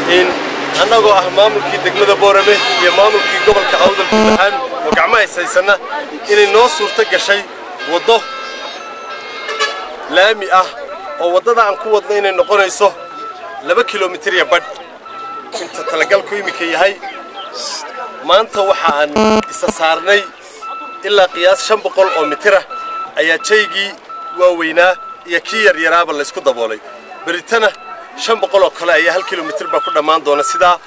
in annagoo ah maamulkii degmada boorame iyo maamulkii gobolka awdal guud ahaan oo gacmo haysaysanna inay noo suurto gashay waddo laami ah oo waddada aan ku wadno inay noqonayso laba kilomitir iyo badh inta talagalku iminka yahay maanta waxa aan isa saarnay ilaa qiyaas shan boqol oo mitirah ayaa jaygii waaweynaa iyo kii yaryaraaba laysku daboolay beritana shan boqol oo kale ayaa hal kilomitir baa ku dhammaan doona sidaa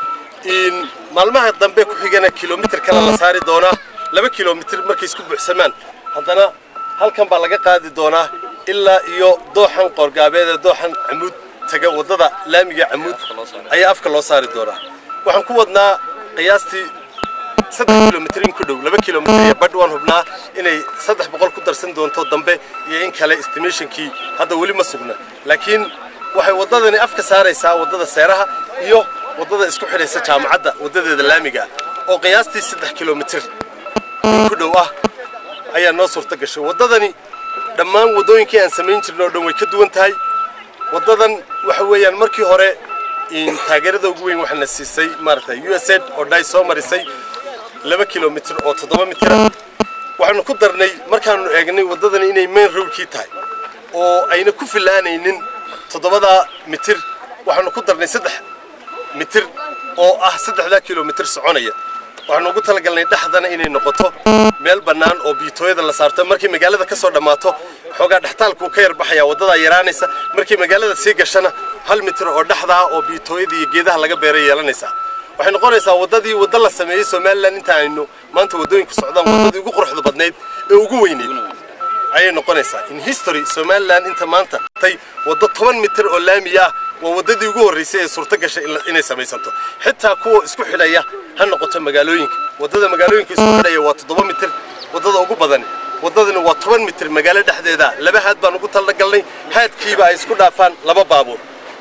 in maalmaha dambe ku xigana kilomitir kale la saari doonaa laba kilomitir markay isku buuxsamaan haddana halkan baa laga qaadi doonaa ilaa iyo dooxan qoorgaabeed ee dooxan camuud taga waddada laamiga camuud ayaa afka loo saari doonaa waxaan ku wadnaa qiyaastii saddex kilomitir in ku dhow laba kilomitir iyo badh waan hubnaa inay saddex boqol ku darsan doonto dambe iyo in kale estimationkii hadda weli ma sugna laakiin waxay waddadani afka saaraysaa waddada seeraha iyo waddada isku xidhaysa jaamacadda waddadeeda laamiga oo qiyaastii saddex kilomitir in ku dhow ah ayaa noo suurto gashay waddadani dhammaan waddooyinkii aan samayn jirnay oo dhan way ka duwan tahay waddadan waxa weeyaan markii hore in taageerada ugu weyn waxaana siisay maaragtay u s aid oo dhay soo marisay laba kilomitir oo toddoba mitir ah waxaanu ku darnay markaanu eegnay waddadani inay main roadkii tahay oo ayna ku filaanaynin toddobadaa mitir waxaanu ku darnay saddex mitir oo ah saddexdaa kilomitir soconaya waxaanu ugu talagalnay dhexdana inay noqoto meel bannaan oo biitooyada la saarto markay magaalada ka soo dhammaato xoogaa dhextaalkuu ka yar baxayaa waddadaa yaraanaysa markay magaalada sii gashana hal mitir oo dhexdaa oo biitooyada iyo geedaha laga beeray yeelanaysaa waxay noqonaysaa waddadii waddo la sameeyey somalilan inta aynu maanta waddooyinku socdaan waddadii ugu quruxda badnayd ee ugu weyneyd ayay noqonaysaa in history somalilan inta maanta tay waddo toban mitir oo laami ah waa waddadii ugu horraysay ee suurto gashay inay samaysanto xitaa kuwa isku xidhaya ha noqoto magaalooyinka waddada magaalooyinka isku xidhaya waa toddoba mitir waddada ugu badan waddadani waa toban mitir magaalo dhexdeeda laba haad baan ugu talagalnay haadkiiba ay isku dhaafaan laba baabuur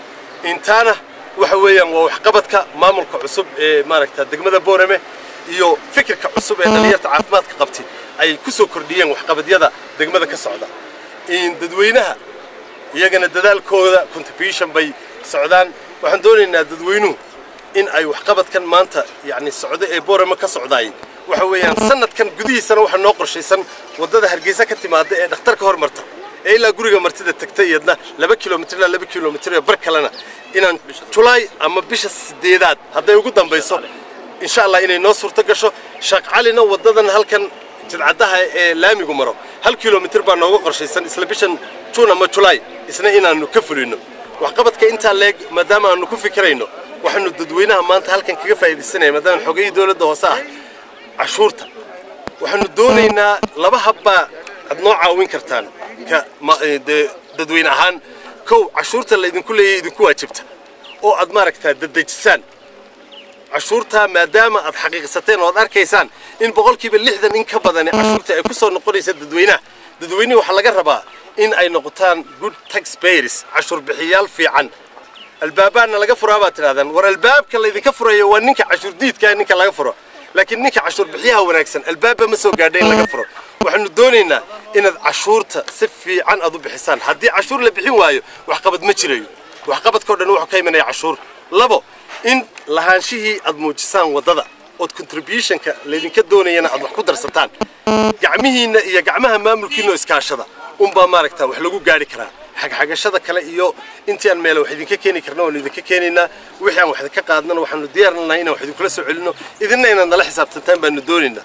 intaana waxa weeyaan waa waxqabadka maamulka cusub ee maaragta degmada boorame iyo fikirka cusub ee dhallinyarta caafimaadka qabtay ay ku soo kordhiyeen waxqabadyada degmada ka socda in dadweynaha iyagana dadaalkooda contribution bay socdaan waxaan doonaynaa dadweynuhu in ay waxqabadkan maanta yacni socdo ee boorame ka socdaay waxa weeyaan sanadkan gudihiisana waxaa noo qorshaysan waddada hargeysa ka timaada ee dhakhtarka hormarta ee ilaa guriga martida tagta iyadna laba kilomitir ilaa laba kilomitir ee bar kalena inaan julaay ama bisha sideedaad hadday ugu dambayso insha allah inay noo suurto gasho sheekh calina waddadan halkan jidcaddaha ee laamigu maro hal kilomitir baa nooga qorshaysan isla bishan juun ama julaay isna inaannu ka fulino waxqabadka intaa leeg maadaama aanu ku fikirayno waxaanu dadweynaha maanta halkan kaga faa'iidaysanaya maadaama xogayii dowladda hoose ah cashuurta waxaanu doonaynaa laba habbaa aad noo caawin kartaan ka dee dadweyne ahaan kow cashuurta laydinku leeyahay idinku waajibta oo aad maaragtaa dadejisaan cashuurtaa maadaama aad xaqiiqsateen oo aad arkaysaan in boqolkiiba lixdan in ka badani cashuurta ay ku soo noqonaysa dadweynaha dadweynihi waxaa laga rabaa in ay noqotaan good taxpayers cashuur bixiyaal fiican albaabaana laga furaa baad tidhahdaan war albaabka laydinka furayo waa ninka cashuur diidkaa ninka laga furo laakiin ninka cashuur bixiyaha wanaagsan albaabba ma soo gaadha in laga furo waxaanu doonaynaa inaad cashuurta si fiican aad u bixisaan haddii cashuur la bixin waayo waxqabad ma jirayo waxqabadkao dhan wuxuu ka imanaya cashuur labo in lahaanshihii aad muujisaan waddada ood contributionka laydinka doonayana aad wax ku darsataan gacmihiinna iyo gacmaha maamulkiinna oo iskaashada unbaa maaragta wax lagu gaari karaa xagxagashada kale iyo intii aan meele wax idinka keeni karna waanu idinka keenaynaa wixii aan wax idinka qaadnana waxaanu diyaarnahay inaan wax idinkula soo celino idinna inaad nala xisaabtantaan baanu doonaynaa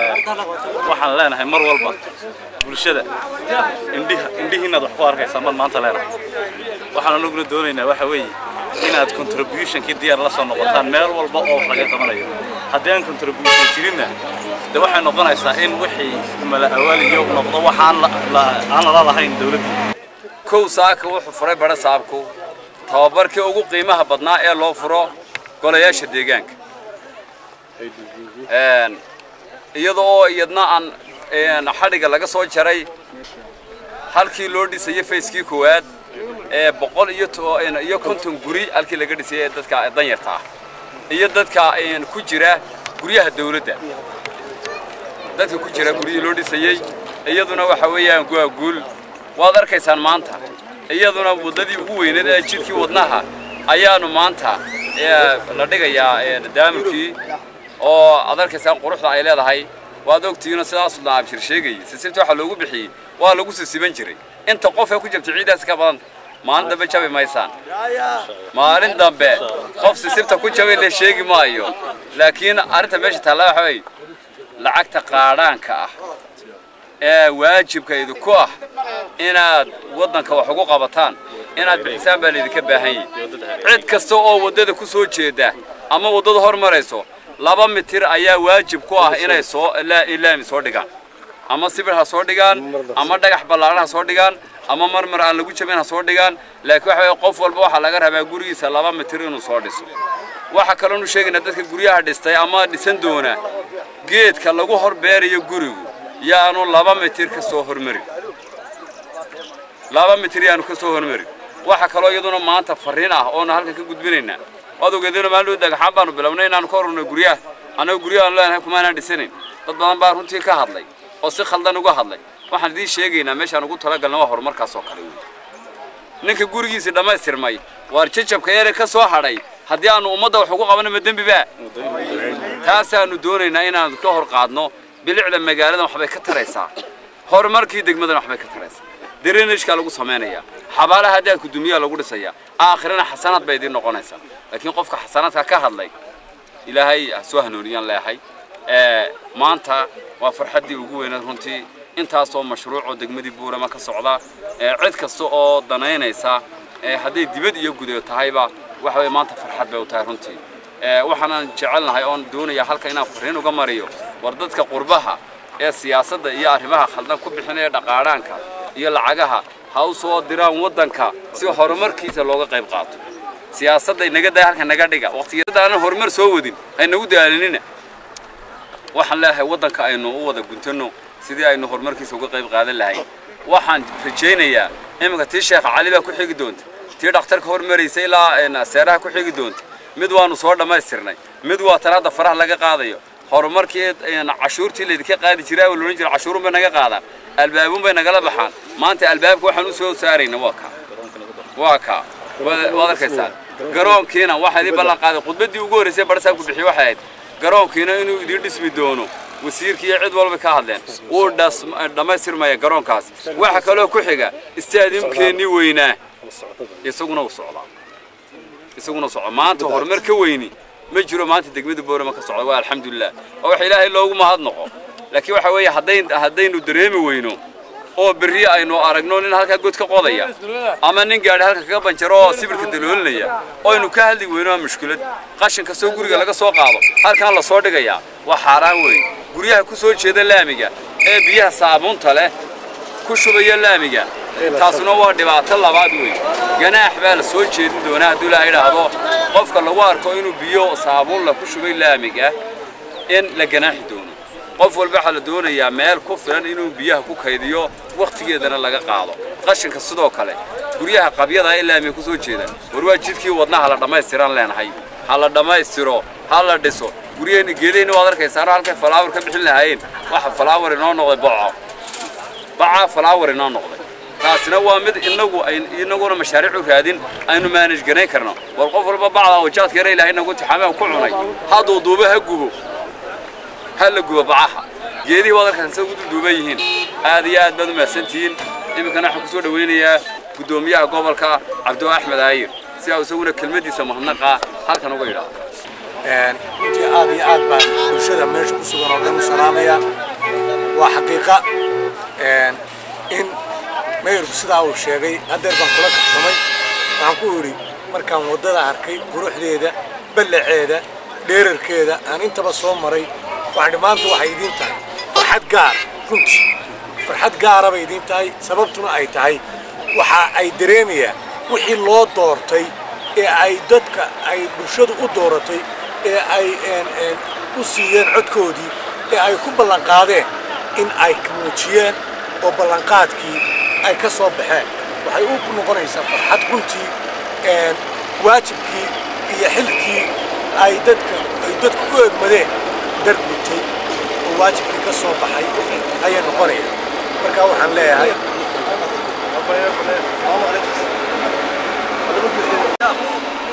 waxaan leenahay mar walba bulshada indhiha indhihiinaad wax ku arkaysaa mar maanta leenahay waxaan anaguna doonaynaa waxa weeye inaad contributionkii diyaar la soo noqotaan meel walba oo wax laga qabanayo haddii aan contribution jirinna de waxay noqonaysaa in wixii mala awaaliyo noqdo waxaan aan lala lahayn dawladda kow saaka wuxuu furay badha saabku tababarkii ugu qiimaha badnaa ee loo furo golayaasha deegaanka iyada oo iyadna aan xadhigga laga soo jaray halkii loo dhisayay fayskii koowaad ee boqol iyo iyo konton guri halkii laga dhisayay ee dadka danyarta ah iyo dadka ku jira guryaha dawladda dadka ku jira guryihii loo dhisayey iyaduna waxa weeyaan waa guul waad arkaysaan maanta iyaduna waddadii ugu weyneed ee jidkii wadnaha ayaanu maanta la dhigayaa daamurkii oo aad arkaysaan quruxda ay leedahay waad ogtihiinoo sidaas la abshir sheegayay sisibta waxaa loogu bixiyey waa lagu sisiban jiray inta qof ee ku jabta ciidaas ka badan maalin dambe jabi maysaan maalin dambe qof sisibta ku jabay la sheegi maayo laakiin arrinta meesha taalla waxa weeye lacagta qaadhaanka ah ee waajibka idinku ah inaad waddanka wax ugu qabataan inaad bixisaan baa laydinka baahan yahay cid kasta oo waddada ku soo jeeda ama waddada hor marayso laba mitir ayaa waajib ku ah inay soo laami soo dhigaan ama sibir ha soo dhigaan ama dhagax ballaaran ha soo dhigaan ama marmar aan lagu jabin ha soo dhigaan laakiin waxa weeye qof walba waxaa laga rabaa gurigiisa laba mitir inuu soo dhiso waxaa kaloonu sheegaynaa dadka guryaha dhistay ama dhisan doona geedka lagu hor beerayo gurigu yaanu laba mitir ka soo hormarin laba mitir yaanu ka soo hormarin waxa kaloo iyaduna maanta farriin ah oonu halkan ka gudbinaynaa waad ogeedina maalin dhagaxaan baanu bilownay inaanu ka hormarnay guryaha annaga guryahaanu leenahay kumaanaan dhisanayn dad badan baa runtii ka hadlay oo si khaldan uga hadlay waxaan idiin sheegaynaa meeshaan ugu talagalna waa horumarkaas oo kale wey ninka gurigiisii dhammaystirmay waar jajabka yare ka soo hadhay haddii aanu ummadda wax ugu qabanno ma dembi baa taasaanu doonaynaa inaanu ka hor qaadno bilicda magaaladan waxbay ka taraysaa horumarkii degmadan waxbay ka taraysaa drenajkaa lagu samaynayaa xabaalaha daanku dunyaa lagu dhisayaa aakhirana xasanaad bay idiin noqonaysaa laakiin qofka xasanaadka ka hadlay ilaahay ha soo hanuuniyaan leehay maanta waa farxaddii ugu weyneed runtii intaasoo mashruucoo degmadii buurama ka socda cid kasta oo danaynaysa hadday dibad iyo gudo tahayba waxa way maanta farxad bay u tahay runtii waxaanan jecelnahay oon doonayaa halka inaan fariin uga mariyo war dadka qurbaha ee siyaasadda iyo arrimaha khaldan ku bixinaya dhaqaadhaanka iyo lacagaha ha u soo diraan waddanka si horumarkiisa looga qayb qaato siyaasadda inaga daa halka naga dhiga waqtiyada aanan horumar soo wadin haynagu daalinina waxaan leeyahay waddanka aynu u wada guntano sidii aynu horumarkiisa uga qayb qaadan lahayn waxaan rajaynayaa iminka tii sheekh cali baa ku xigi doonta tii dhakhtarka hormaraysa ilaa seeraha ku xigi doonta mid waanu soo dhammaystirnay mid waa tan hadda faraha laga qaadayo horumarkii cashuurtii laydinka qaadi jiray oo loodhan jiray cashuurun bay naga qaadaan albaabun bay nagala baxaan maanta albaabka waxaan u soo saarayna waa kaa waa kaa waad arkaysaa garoonkiina waxaa idin ballan qaaday khudbaddii ugu horraysay barsaabku bixiye waxay ahayd garoonkiina inuu idiin dhismi doono wasiirkii iyo cid walba ka hadleen wuu dhammaystirmaya garoonkaas waxa kaloo ku xiga istaadiumkeennii weynaa isaguna u socdaa isaguna socda maanta horumar ka weyni ma jiro maanta degmada boorama ka socda waa alxamdulilah oo wax ilaahay loogu mahadnaqo laakiin waxa weeye haddayn haddaynu dareemi weyno oo berri aynu aragno nin halkaa god ka qodaya ama nin gaadhi halka kaga banjaro oo sibirka daloolinaya oo aynu ka hadli weyno waa mushkilad qashin kastoo guriga laga soo qaado halkan la soo dhigayaa waa xaaraan weyn guryaha ku soo jeeda laamiga ee biyaha saabuunta leh ku shubaya laamiga taasuna waa dhibaato labaad weyn ganaax baa la soo jeedin doonaa hadduu ilaaha idhaahdo qofka lagu arko inuu biyo saabuun la ku shubay laamiga in la ganaaxi doono qof walba waxaa la doonayaa meel ku filan inuu biyaha ku kaydiyo wakhtigeedana laga qaado qashinka sidoo kale guryaha qabyada ee laamiga ku soo jeeda war waa jidkii wadnaha la dhammaystiraan leenahay ha la dhammaystiro ha la dhiso guryaheenna geedaheenna waad arkaysaano halkay falaawar ka bixin lahaayeen waxa falaawar inoo noqday boco bacaa falaawar inoo noqday taasina waa mid inagu inaguna mashaariic u raadin aynu maanaj garayn karno war qof walba bacda wajaadka yara ilaahay nagu tixaameen ku cunay hadduu duubo ha gubo ha la gubo bacaha geedihii waad arkaysa sida ugu duuban yihiin aad iyo aad baad u mahadsantihiin iminkana waxaan kusoo dhawaynayaa guddoomiyaha gobolka cabdo axmed aayir si aa isaguna kelmadiisa mahadnaqa halkan uga yidhaahdo runtii aad iyo aad baan bulshada meesha ku sugan oo dhan u salaamaya waa xaqiiqa in mayorku sidaa uu sheegay haddeer baan kula kaftamay waxaan ku idhi markaan waddada arkay quruxdeeda ballaceeda dheerarkeeda aan intaba soo maray waxaan maanta waxay idiin tahay farxad gaar runtii farxad gaara bay idiin tahay sababtuna ay tahay waxa ay dareemayaan wixii loo doortay ee ay dadka ay bulshadu u dooratay ee ay u siiyeen codkoodii ee ay ku ballanqaadeen in ay muujiyeen oo ballanqaadkii ay ka soo baxeen waxay u noqonaysaa farxad runtii waajibkii iyo xilkii ay dadka ay dadku u egmadeen darbutay oo waajibkii ka soo baxay ayay noqonayaan markaa waxaan leeyahay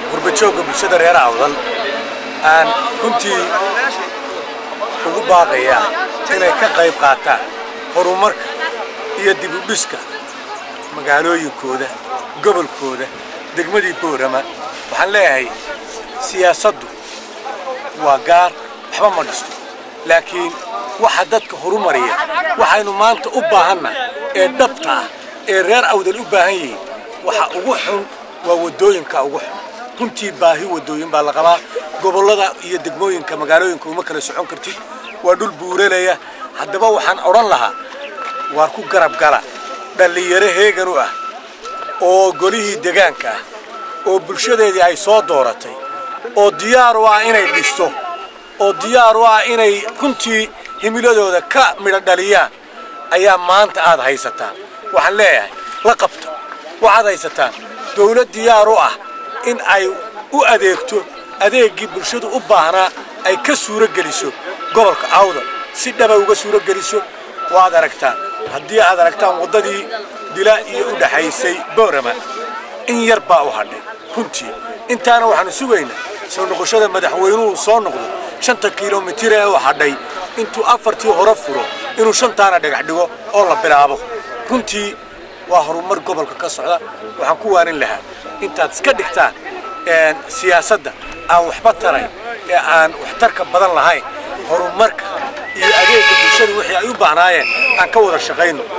gurbajoogga bulshada reer awdal aan runtii ugu baaqayaa inay ka qayb qaataan horumarka iyo dib u dhiska magaalooyinkooda gobolkooda degmadii boorama waxaan leeyahay siyaasaddu waa gaar waxba ma dhisto laakiin waxa dadka horumariya waxaynu maanta u baahanna ee dhabta ah ee reer awdal u baahan yihiin waxa ugu xun waa waddooyinka ugu xun runtii baahi waddooyin baa la qabaa gobollada iyo degmooyinka magaalooyinka uma kala socon kartid waa dhul buuralaya haddaba waxaan odhan lahaa waar ku garab gala dhallinyaro heegan u ah oo golihii degaanka ah oo bulshadeedii ay soo dooratay oo diyaar u ah inay dhisto oo diyaar u ah inay runtii himiladooda ka midho dhaliyaan ayaa maanta aad haysataan waxaan leeyahay la qabta waxaad haysataan dawlad diyaar u ah in ay u adeegto adeeggii bulshadu u baahnaa ay ka suuro geliso gobolka awdal si dhaba uga suuro geliso waad aragtaan haddii aad aragtaan waddadii dila iyo u dhaxaysay boorama in yar baa u hadhay runtii intaana waxaanu sugaynaa soo noqoshada madaxweynuhu soo noqdo shanta kilomitir ee u hadhay intuu afartii hore furo inuu shantaana dhagax dhigo oo la bilaabo runtii waa horumar gobolka ka socda waxaan ku waanin lahaa intaad iska dhigtaan siyaasadda aan waxba tarayn ee aan waxtarka badan lahayn horumarka iyo adeegga bulshada wixii ay u baahnaayeen aan ka wada shaqayno